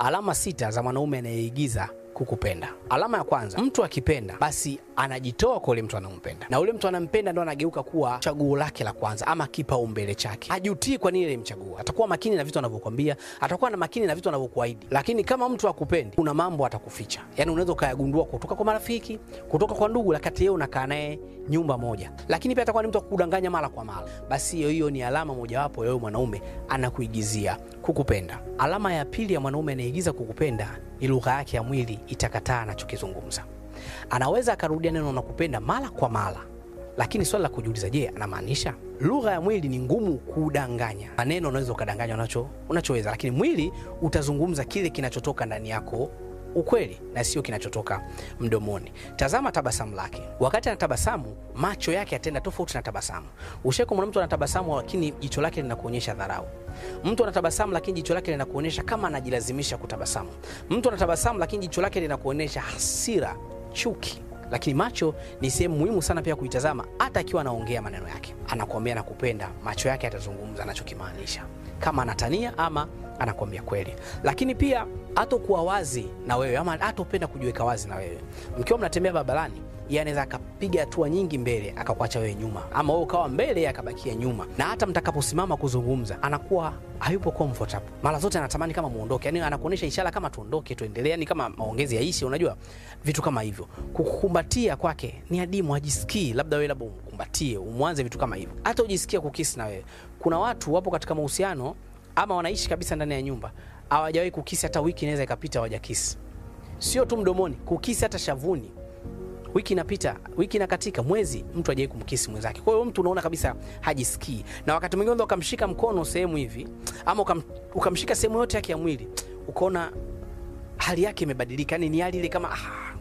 Alama sita za mwanaume anayeigiza kukupenda. Alama ya kwanza, mtu akipenda basi anajitoa kwa ule mtu anampenda, na ule mtu anampenda ndo anageuka kuwa chaguo lake la kwanza ama kipaumbele chake. Hajutii kwa nini ilimchagua, atakuwa makini na vitu anavyokwambia, atakuwa na makini na vitu anavyokuahidi. Lakini kama mtu akupendi, kuna mambo atakuficha, yani unaweza ukayagundua kutoka kwa marafiki, kutoka kwa ndugu, lakati yeye unakaa naye nyumba moja, lakini pia atakuwa ni mtu akukudanganya mara kwa mara. Basi hiyo hiyo ni alama mojawapo ya mwanaume anakuigizia kukupenda. Alama ya pili ya mwanaume anayeigiza kukupenda ni lugha yake ya mwili itakataa anachokizungumza. Anaweza akarudia neno nakupenda mara kwa mara, lakini swali la kujiuliza, je, anamaanisha? Lugha ya mwili ni ngumu kudanganya. Maneno unaweza ukadanganya unacho unachoweza, lakini mwili utazungumza kile kinachotoka ndani yako ukweli na sio kinachotoka mdomoni. Tazama tabasamu lake. Wakati anatabasamu, macho yake yatenda tofauti na tabasamu. Ushaiko mwana mtu anatabasamu, lakini jicho lake linakuonyesha dharau. Mtu anatabasamu, lakini jicho lake linakuonyesha kama anajilazimisha kutabasamu. Mtu anatabasamu, lakini jicho lake linakuonyesha hasira, chuki lakini macho ni sehemu muhimu sana pia kuitazama. Hata akiwa anaongea maneno yake, anakuambia nakupenda, macho yake atazungumza anachokimaanisha, kama anatania ama anakuambia kweli. Lakini pia hatokuwa wazi na wewe ama hatopenda kujiweka wazi na wewe. Mkiwa mnatembea barabarani, yeye anaweza akapiga hatua nyingi mbele akakuacha wewe nyuma, ama wewe ukawa mbele yeye akabakia nyuma, na hata mtakaposimama kuzungumza anakuwa hayupo comfortable. Mara zote anatamani kama muondoke, yani anakuonyesha ishara kama tuondoke, tuendelee, yani kama maongezi yaishi, unajua vitu kama hivyo. Kukukumbatia kwake ni adimu, hajisikii labda wewe labda umkumbatie, umwanze vitu kama hivyo, hata ujisikia kukisi na wewe. Kuna watu wapo katika mahusiano ama wanaishi kabisa ndani ya nyumba, hawajawahi kukisi, hata wiki inaweza ikapita hawajakisi, sio tu mdomoni, kukisi hata shavuni wiki inapita, wiki inakatika, mwezi, mtu hajawahi kumkisi mwenzake. Kwa hiyo mtu unaona kabisa hajisikii, na wakati mwingine unaweza ukamshika mkono sehemu hivi ama ukam, ukamshika sehemu yote yake ya mwili ukaona hali yake imebadilika, yani ni hali ile kama ah,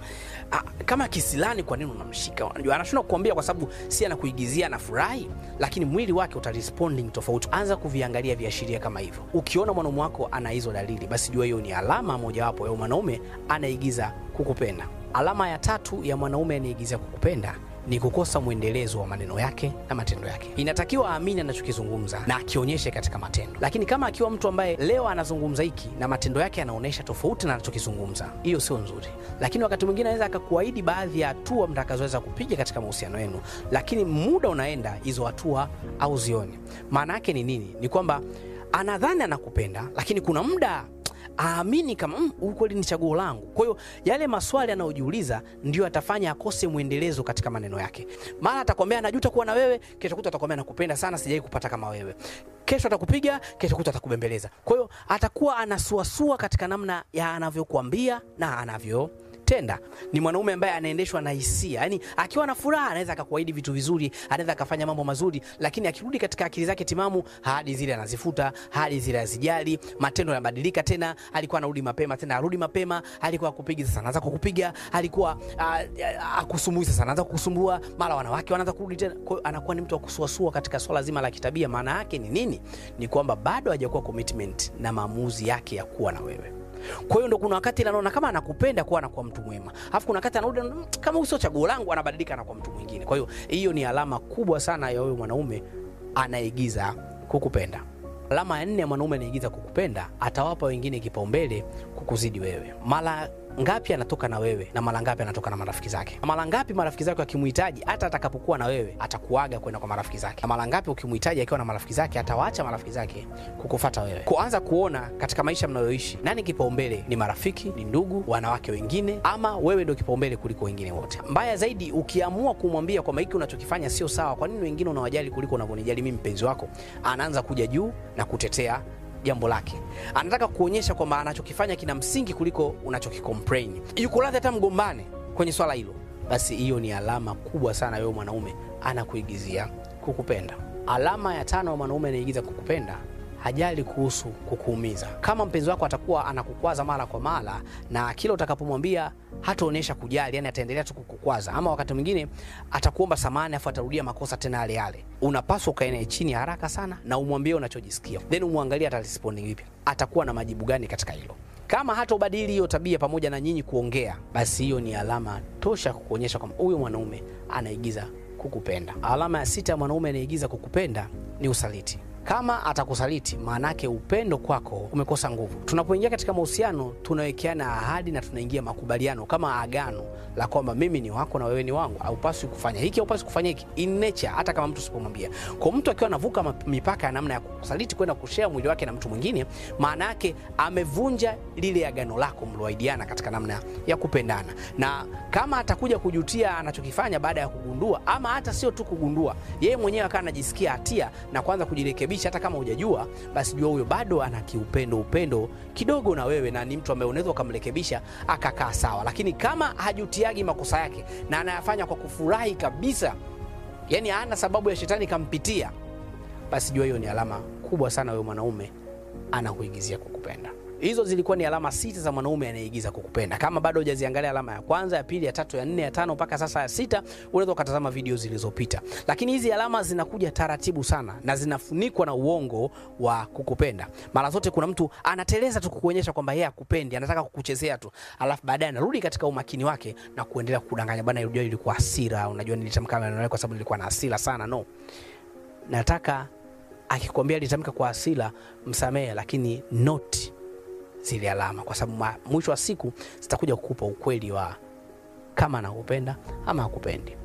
ah, kama kisilani. Kwa nini unamshika? Unajua anashindwa kukuambia kwa sababu si anakuigizia, anafurahi, lakini mwili wake uta responding tofauti. Anza kuviangalia viashiria kama hivyo. Ukiona mwanaume wako ana hizo dalili, basi jua hiyo ni alama mojawapo ya mwanaume anaigiza kukupenda. Alama ya tatu ya mwanaume anayeigiza kukupenda ni kukosa mwendelezo wa maneno yake na matendo yake. Inatakiwa aamini anachokizungumza na akionyeshe katika matendo, lakini kama akiwa mtu ambaye leo anazungumza hiki na matendo yake yanaonyesha tofauti na anachokizungumza, hiyo sio nzuri. Lakini wakati mwingine anaweza akakuahidi baadhi ya hatua mtakazoweza kupiga katika mahusiano yenu, lakini muda unaenda, hizo hatua au zioni. Maana yake ni nini? Ni kwamba anadhani anakupenda, lakini kuna muda aamini kama mm, kweli ni chaguo langu. Kwa hiyo yale maswali anayojiuliza ndio atafanya akose mwendelezo katika maneno yake. Mara atakwambia anajuta kuwa na wewe, kesho kuta atakwambia nakupenda sana, sijai kupata kama wewe. Kesho atakupiga, kesho kuta atakubembeleza. Kwa hiyo atakuwa anasuasua katika namna ya anavyokuambia na anavyo tenda ni mwanaume ambaye anaendeshwa na hisia, yani akiwa na furaha anaweza akakuahidi vitu vizuri, anaweza akafanya mambo mazuri, lakini akirudi katika akili zake timamu, ahadi zile anazifuta, ahadi zile azijali, matendo yanabadilika. Tena alikuwa anarudi mapema, tena arudi mapema, alikuwa akupiga, sasa anaanza kukupiga, alikuwa akusumbui, sasa anaanza kukusumbua, mara wanawake wanaanza kurudi tena. Kwa hiyo anakuwa ni mtu wa kusuasua katika swala zima la kitabia. Maana yake ni nini? Ni kwamba bado hajakuwa commitment na maamuzi yake ya kuwa na wewe. Kwa hiyo ndo kuna wakati anaona kama anakupenda kuwa anakuwa mtu mwema, alafu kuna wakati anarudi kama huyu sio chaguo langu, anabadilika anakuwa mtu mwingine. Kwa hiyo hiyo ni alama kubwa sana ya huyo mwanaume anaigiza kukupenda. Alama ya nne ya mwanaume anaigiza kukupenda, atawapa wengine kipaumbele kukuzidi wewe. Mara ngapi anatoka na wewe na mara ngapi anatoka na marafiki zake? Mara ngapi marafiki zake wakimhitaji, hata atakapokuwa na wewe atakuaga kwenda kwa marafiki zake? Mara ngapi ukimhitaji akiwa na marafiki zake, atawaacha marafiki zake kukufata wewe? Kuanza kuona katika maisha mnayoishi, nani kipaumbele? Ni marafiki, ni ndugu, wanawake wengine, ama wewe ndio kipaumbele kuliko wengine wote? Mbaya zaidi, ukiamua kumwambia kwamba hiki unachokifanya sio sawa, kwa nini wengine unawajali kuliko unavyonijali mimi, mpenzi wako, anaanza kuja juu na kutetea jambo lake. Anataka kuonyesha kwamba anachokifanya kina msingi kuliko unachokicomplain. Yuko radhi hata mgombane kwenye swala hilo, basi hiyo ni alama kubwa sana wewe mwanaume anakuigizia kukupenda. Alama ya tano ya mwanaume anaigiza kukupenda hajali kuhusu kukuumiza. Kama mpenzi wako atakuwa anakukwaza mara kwa mara na kila utakapomwambia hataonyesha kujali, yani ataendelea tu kukukwaza, ama wakati mwingine atakuomba samahani afu atarudia makosa tena yale yale, unapaswa ukae naye chini haraka sana na umwambie unachojisikia, then umwangalie atarespondi vipi, atakuwa na majibu gani katika hilo. Kama hata ubadili hiyo tabia pamoja na nyinyi kuongea, basi hiyo ni alama tosha kukuonyesha kwamba huyo mwanaume anaigiza kukupenda. Alama ya sita ya mwanaume anaigiza kukupenda ni usaliti. Kama atakusaliti, maanake upendo kwako umekosa nguvu. Tunapoingia katika mahusiano, tunawekeana ahadi na tunaingia makubaliano kama agano la kwamba mimi ni wako na wewe ni wangu, haupaswi kufanya hiki, haupaswi kufanya hiki, in nature, hata kama mtu usipomwambia. Kwa mtu akiwa anavuka ma- mipaka ya namna ya kusaliti kwenda kushare mwili wake na mtu mwingine, maana yake amevunja lile agano lako mloahidiana katika namna ya kupendana, na kama atakuja kujutia anachokifanya baada ya kugundua, ama hata sio tu kugundua, yeye mwenyewe akawa anajisikia hatia na kuanza kujirekebisha, hata kama hujajua, basi jua huyo bado ana kiupendo upendo kidogo na wewe, na ni mtu ambaye unaweza ukamrekebisha akakaa sawa. Lakini kama hajutiagi makosa yake na anayafanya kwa kufurahi kabisa, yani hana sababu ya shetani kampitia, basi jua hiyo ni alama kubwa sana wewe mwanaume anakuigizia kukupenda. Hizo zilikuwa ni alama sita za mwanaume anayeigiza kukupenda. Kama bado hujaziangalia alama ya kwanza, ya pili, ya tatu, ya nne, ya tano mpaka sasa ya sita, unaweza ukatazama video zilizopita. Lakini hizi alama zinakuja taratibu sana na zinafunikwa na uongo wa kukupenda. Mara zote kuna mtu anateleza tu kukuonyesha kwamba yeye akupendi, anataka kukuchezea tu, alafu baadaye anarudi katika umakini wake na kuendelea kukudanganya, bana, unajua ilikuwa hasira, unajua nilitamka maneno yale kwa sababu nilikuwa na hasira sana. No, nataka akikwambia alitamka kwa hasira, msamehe, lakini not zile alama, kwa sababu ma- mwisho wa siku zitakuja kukupa ukweli wa kama anakupenda ama hakupendi.